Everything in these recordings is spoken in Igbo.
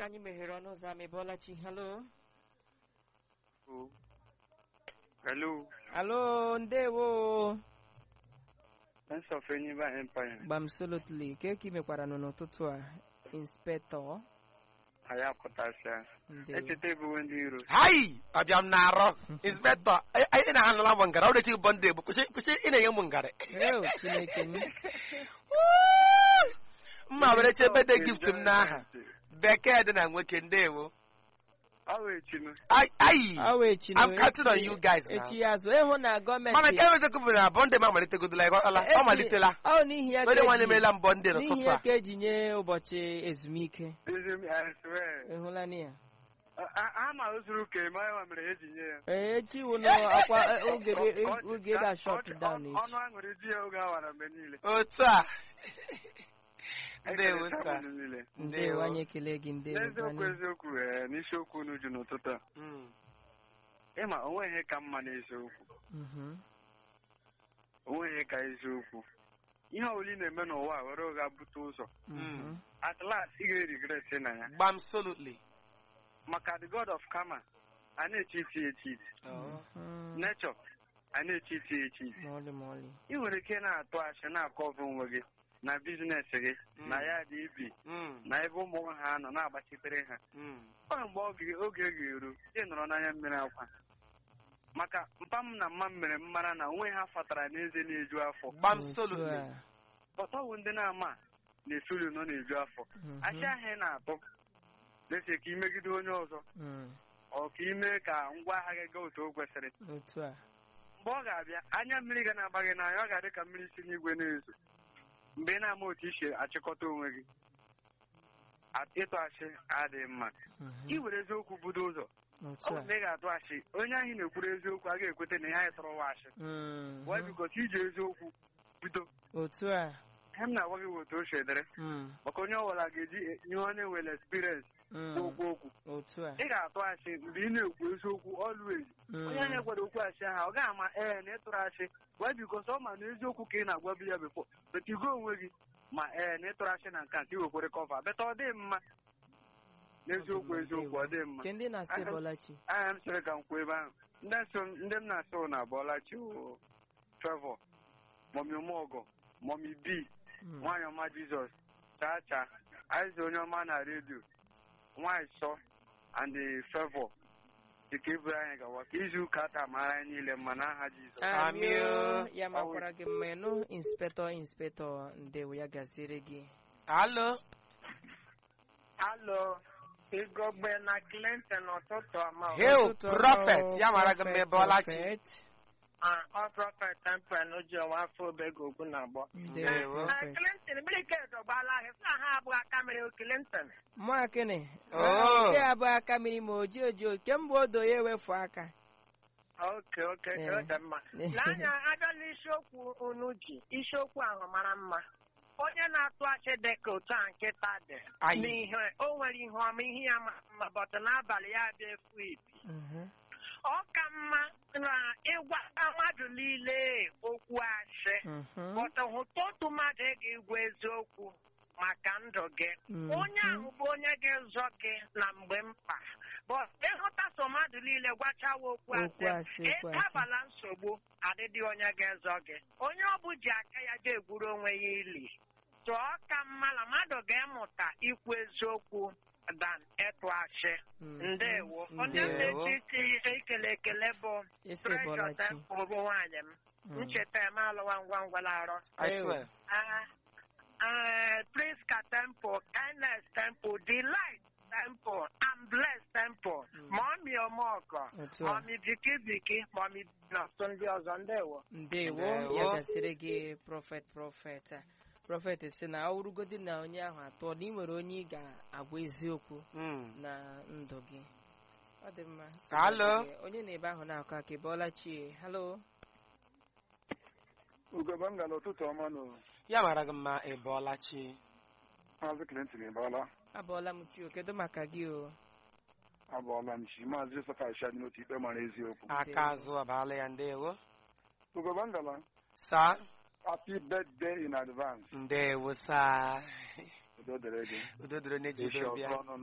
anyị meghere ọnụ ụzọ ama ịbọọlachi halo Hello, alo ndewo Prince of Enyimba Empire. gbamsolotli ke ka ị mekwara nụ n'ụtụtụ a inspektọ Anyị apụtasịa. ndewo Echeta ebuwe ndị iro. hai abịa m na-arọ inspektọ anyị na ha nụla m ngara ọ na-echi bọ ndị egbo kwụsị kwụsị ị na-enye m ngarị eo chineke m mma were chebe de gift m n'aha bekee dị na nwoke ndewo Ọ wụ echinu. Ai- ai awa echi I'm counting on you guys now. echi ya azụ ịhụ na mana gọọmenti nke ewezekwu bụ na bọnde m amalitegodola ịghọtala ọ malitela ọ n'ihi ya ka onye nwaanyị eji- emeela m bọnde n'ihi n'ụtụtụ ya a ka eji nye ụbọchị ezumike Ezi m, I swear. ịhụla na ya A- a- A ma o zuru ka eme ya mere ha eji nye ya. ee echi wụ na akwa oge dị- Ọ- ọ- oge ga shọt ọ- down ọ- echi Ọnụ aṅụrị di ya oge awara mgbe niile. otu a ndewo Ekeleta sa m unu niile. ndewo anyị ekele gị ndewo N'eziokwu anyị- eziokwu ee, n'isiokwu unu ju n'ụtụtụ a. Mm. Ịma onwe ihe ka mma n'eziokwu. Mhm. Onwe ihe ka eziokwu. Ihe ọbụla ị na-eme n'ụwa a were ụgha bute ụzọ. Mhm. At last ị ga-erigret na ya. gbam solutly Maka the God of karma, a na-echiti echiti. Mhm. Nature, a na-echiti echiti. ma ọlị ma ọlị ị nwere ike na-atụ asị na-akọva onwe gị na biznes gị Mm. na ya dị ibi Mm, na ebe ụmụ ha nọ na-agbachitere ha mm. ọ mgbe oge oge ga-eru ị nọrọ n'anya mmiri akwa maka mpa m na mma m mere m mara na onwe ha fatara n'eze na-eju afọ gbam Otu solutly a. ọtọwụ ndị na-ama na-esuli nọ na-eju afọ Mhm. achị ahụ ị na-atụ na-ese ka imegide onye ọzọ Mm. ọ ka ime ka ngwa agha gị gaa otu o kwesịrị otu a mgbe ọ ga-abịa anya mmiri ga na-agba gị n'anya ọ ga-adị ka mmiri si n'igwe na-ezo mgbe ị na-ama otu i si achịkọta onwe gị A- ịtụ asị adịghị mma Mhm. ị were eziokwu budo ụzọ ọ otu bụ a mgbe ị ga-atụ asị onye ahụ na-ekwuru eziokwu a ga-ekweta na ihe anyị tọrọ wa asị Mhm. wee bikọta iji eziokwu bido otu a ihe m na-agwa gị bụ otu o si edere Mm. maka onye ọbụla ga-eji ihe onye nwere experience Mm. okwu okwu otu a ị ga-atụ asị mgbe ị na-ekwu eziokwu always onye Mm. na-ekwere okwu asị ahụ ọ ga-ama ee na ịtụrụ asị wee bikọs ọ ma na eziokwu ka ị na-agwabu ya bifo betigo onwe gị ma ee na ịtụrụ asị na nke a ka i wekwere kọva beta ọ dị mma n'eziokwu eziokwu ọ dị mma nke ndị na-asị Aha. bọlachi anya m sịrị ka m kwuo ebe ahụ ndị so ndị m na-asị na abụọlachi Trevor mọmi ụmụọgọ mọmi b Mm. nwaanyị ọma Jizọs chaa chaa aiza onye ọma na redio nwaanyị sọ and the Trevor dịka eburu anyị gawa ka izu ụka taa mara anyị niile mma n'aha Jizọs Amị o, Amị o. ya makwara gị mma ịnụ inspektọ inspektọ ndewo ya gaziere gị alo Alo, Igogbe na Clinton ụtụtụ ọma. Hail, Ụtụtụ ọma prophet. o, Ya mara gị mma prophet, ebe ọlachi. prophet. Ah, ọ prọfet temple n'oji ọwa afọ obego ogwu na agbọ. ndewo Ndewo. prophet. Clinton, mmiri ka edogbala ahụ, sị na ha abụọ aka mere o Clinton. mụ akịnị Oh. nke abụọ aka mmiri ma oji oji kemgbe odo ya ewefu aka Oke, oke, Eh. ọ dị mma. N'anya abịala isiokwu unu ji, isiokwu ahụ mara mma. Onye na-atụ achị dị ka otu a nkịta dị. Ayi. N'ihe o nwere ihe ọma, ihe ya mara mma, bọtụ n'abalị ya abịa efu ipi. Mhm. Ọ ka mma na ịgwa mmadụ niile okwu asị. Mhm. Bọtụ hụta otu mmadụ ị ga-egwu eziokwu maka ndụ gị. Mhm. Onye ahụ bụ onye ga-ezọ gị na mgbe mkpa. Bọt ịhụta so mmadụ niile gwachawa okwu Okwu asị, asị, okwu asị. ịkabala nsogbu adịdị onye ga-ezọ gị. Onye ọ bụ ji aka ya je egwuru onwe ya ili. Tụọ ka mma na mmadụ ga-emụta ikwu eziokwu dan ịtụ asị. Mhm. Ndewo. Onye Ndewo. na-eti ekele ekele bụ esi Treasure bọlachi Temple bụ nwaanyị m. Mm. Ncheta eme alụwa ngwa ngwa larọ. I Ew. swear. Ah, ah, Priska Temple, Kindness Temple, Delight Temple, and Bless Temple, Mommy Omoko, Otu a. Mommy Biki Biki, Mommy Nọsụ ndị ọzọ ndewo. ndewo Ndewo. ya gasịrị gị prọfet prọfet prọfet si na ọ wụrụgodi na onye ahụ atọ na ị nwere onye ị ga-agwa eziokwu Mm. na ndụ gị ọ dị mma Alo. onye na-ebe ahụ na-akọ aka ịbọọla chi halo ugogbe m gara ụtụtụ ọma nụ ya mara gị mma ị bọọla chi maazị Clinton ịbọọla abọọla m chi kedu maka gị o abọọla m chi maazị Joseph Aisha dị n'otu ikpe mara eziokwu aka azụ abaala ya ndewo ugogbe m gara sa happy birthday in advance ndewo sa udo dịrị gị udo dịrị onye ji echi udo ọzọ bịa ọnụnụ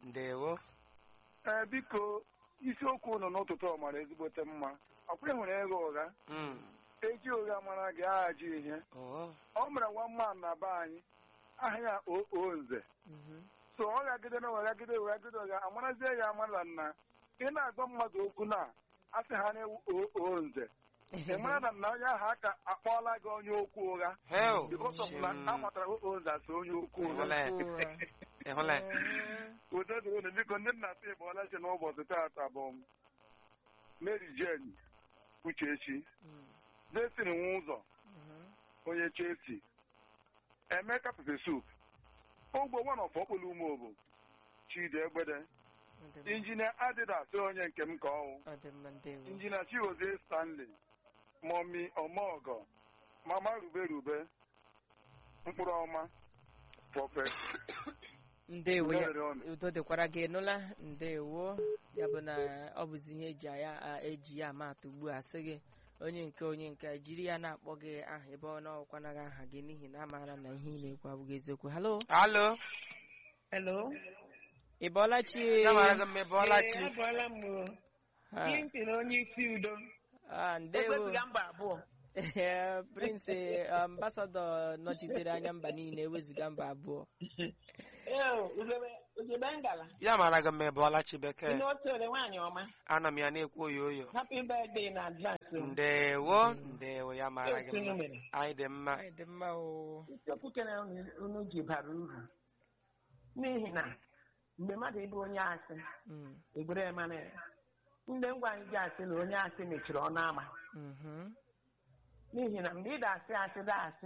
ndewo ee biko isiokwu unu n'ụtụtụ ọ mara ezigbote mma ọkwa ị hụrụ ịgha ụgha Mm. eji ụgha mara gị aghaji ihe Oh. ọ mere nwa mma na be anyị aha ya oo nze Mhm. so ọ gagide na weghagide weghagide ụgha amarazie ya amara na ị na-agwa mmadụ okwu na asị ha na oo nze ị mara na na onye ahụ aka akpọọla gị onye okwu ụgha Hell. because of na a matara oo nze asị onye okwu ụgha Ịhụla ya? Ụra. Ịhụla ya? udo dịrị unu biko ndị nna ata ịbụọla chi n'ụbọchị taata bụ Mary Jane Uchechi Mm. Destiny nwe ụzọ Mhm. onye Chelsea Emeka Pepe Soup ogbo nwa of okpolo umeobo Chidi Egbede Ọ dị mma. injinia Adidas onye nke m ka ọwụ Ọ dị mma ndewo injinia Chigozie Stanley Mọmi Ọmọgọ Mama Rube Rube mkpụrụ ọma Prọfet ndewo ya Ndewo ọnụ. udo dịkwara gị nụla ndewo ya bụ na ọ bụzi ihe eji ya a- eji ya ama atụ ugbu a sị gị onye nke onye nke jiri ya na-akpọ gị aha ebe ọ na-ọkwanaghị aha gị n'ihi na amaara na ihe ị na-ekwu abụghị eziokwu halo Alo. Hello. ị bọọla chi Ya mara gị mma ebe ọla chi. Ee, abụọla m o. Ha, Clinton onye isi udo. ah, ndewo Ewezuga mba abụọ. Ee, prince ambasadọ nọchitere anya mba niile ewezuga mba abụọ Ee, ugebe ugebe ngala. Ya mara gị mma ebe ọla chi bekee. Ị otu ole nwaanyị ọma. Ana m ya na-ekwu oyo oyo. Happy birthday na advance. o. Ndewo. Ndewo ya mara Otu gị unu mma. mere. Anyị dị mma. Anyị dị mma o Isiokwu kere unu unu ji bara uru. N'ihi na mgbe mmadụ ịbụ onye asị, Mm, egbere mara ya. Ndị ngwa anyị ji asị na onye asị mechiri ọnụ ama. mhm, N'ihi na mgbe ị da-asị asị da-asị,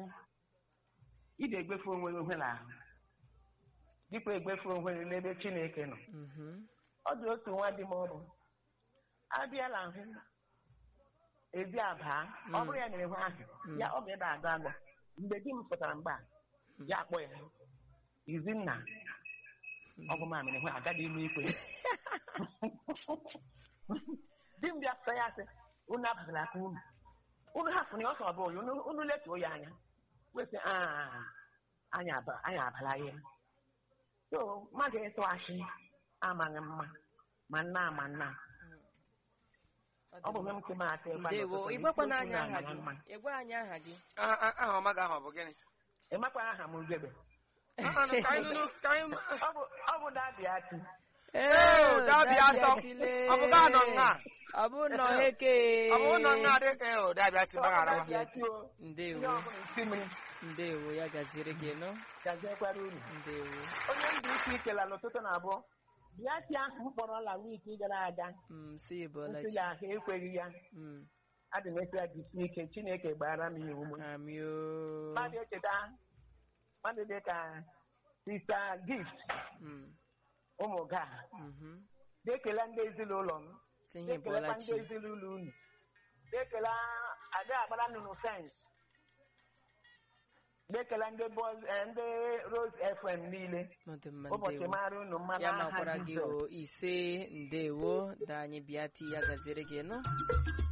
ị ga-egbefu onwe gị ohere ahụ. Dịkwa egbefu onwe gị n'ebe Chineke nọ. mhm. ọ dị otu nwa dị m ọrụ abịala hụ ezi abaa ọ bụrụ ya nyere hụ ahụ Mm. ya ọ ga-ebe agụ agụ mgbe di m pụtara mgbe a ya akpọ ya izinna ọ bụ mamịrị hụ agaghị ime ikpe di m bịa sị ya sị unu abụzila aka unu unu hapụrụ ya ọsọ ọ bụghị unu unu letuo ya anya wesị "Ah, anyị aba- anyị abala ya so mmadụ ịtụ achị amaghị mma ma nna ma nna ọ bụ m kema atụ ịkwa ndewo n'ụtụtụ, ịgbakwa isiokwu n'anya aha na-amaghị gị mma. ịgwa anyị aha gị Ah, ah, Aha ọma gị ahụ ọ bụ gịnị? ịmakwa aha m ugebe Ah, ah, Ka anyị nụnụ, ka anyị ma- ọ bụ ọ bụ dadi ati Ee, dabịa asọ. Ọ bụ gaa nọ nga. ọ bụ nọ heke Ọ bụ ụlọ nga dị ka ọ dabịa si gbaghara dadi ati o ndewo ihe ọbụla isi mmiri ndewo ya gaziri gị nọ gazekwara uru ndewo onye ndụ isi ikela n'ụtụtụ na abụọ bịa ti ahụ m kpọrọ la wiiki gara aga Mm, si ịbọọla nsị chi ya ahụ ekweghị ya Mm, adị m efe ya jisi ike chineke gbara m iwu m amio mmadụ echeta mmadụ dị ka sista gift Mm, ụmụ ga mhm. na-ekele ndị ezinụlọ m si ihe ịbọọla na-ekelekwa chi ndị ezinụlọ unu na-ekele ada agbara nnụnụ fens na-ekele ndị Buzz- eh, ndị rose fm niile Ọ dị mma ụbọchị ndewo mara unu mmanụ ya aha makwara gị Jizọs o ise ndewo da anyị bịa ti ya gaziri gị nọ